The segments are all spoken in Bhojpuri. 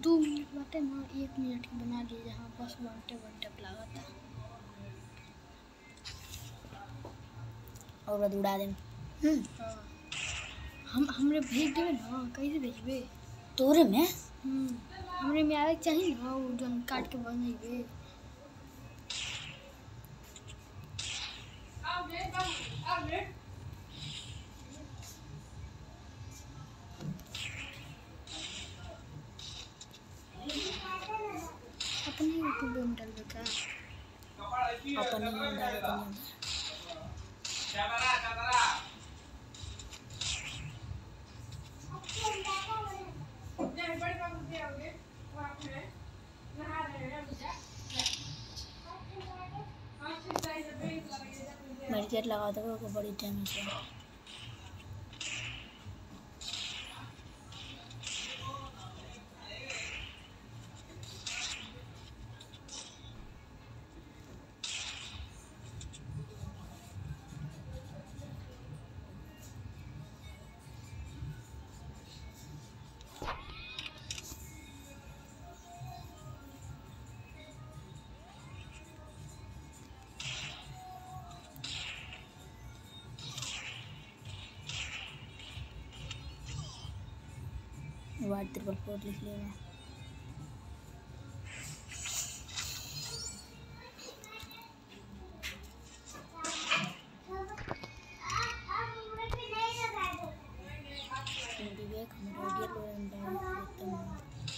दो मिनट बाटे ना एक मिनट की बना ली जहाँ बस वन टेप वन टेप लगा था और बाद उड़ा देम हम्म हम हमरे भेज देवे ना कैसे भेजबे तोरे में हम्म, हमरे में आवे के चाहिए ना वो जौन काट के बनैबे अपने यूट्यूब में डालबे का अपन ही डाले तनी मेडिकेट लगा दो को बड़ी टाइम से वार्ड त्रिपल फोर लिख लेगा विवेक हम रेडियल एकदम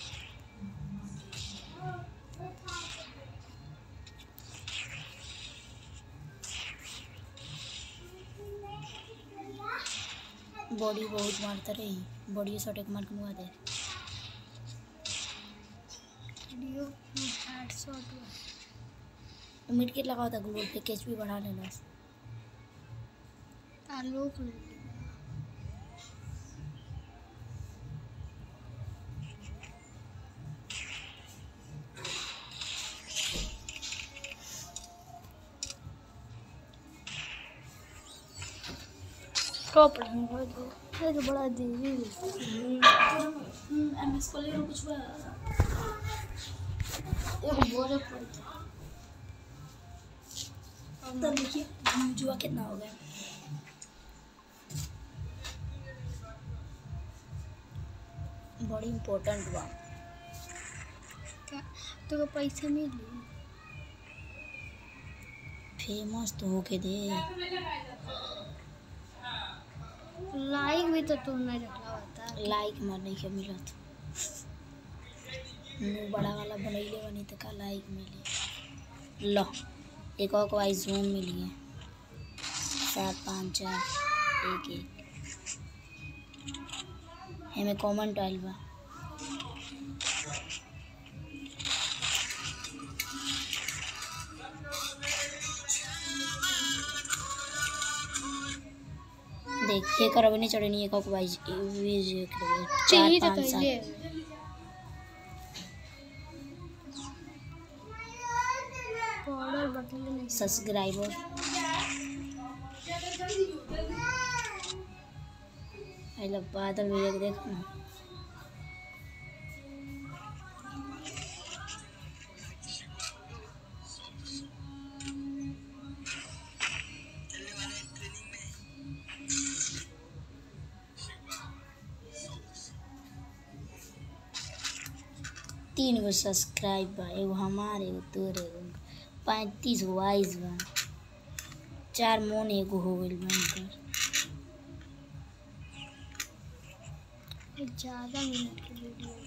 बॉडी बहुत मारता रही बॉडी शॉट एक मार के मुआ दे वीडियो हेडशॉट मिडकिट लगाओ था गूगल पे कैच भी बढ़ा लेना आलोक ले लेगा टॉप रहेंगे ये तो बड़ा देवी एम एस कॉलेज में कुछ हुआ एक बोरे पर तो देखिए जुआ कितना हो गया बड़ी इम्पोर्टेंट हुआ क्या तो पैसा मिली फेमस तो होके दे लाइक भी तो तुम नहीं रखला होता लाइक मार नहीं के मिलत मुंह बड़ा वाला बनैले बनी तो का लाइक मिली लो एक और वाइज जूम मिली है सात पाँच चार एक एक हमें कमेंट आइल बा देखिए कर अभी नहीं चढ़नी एक और वाइज चार चाहिए तो पाँच कैले सात पाउडर बटले नहीं सब्सक्राइबर आई लव बादल भैया के देख ना तीन गो सब्सक्राइब बा एगो हमार एगो तोर एगो पैंतीस गो वाइज बा चार मोन एगो हो गइल बा इनकर ज़्यादा मिनट की वीडियो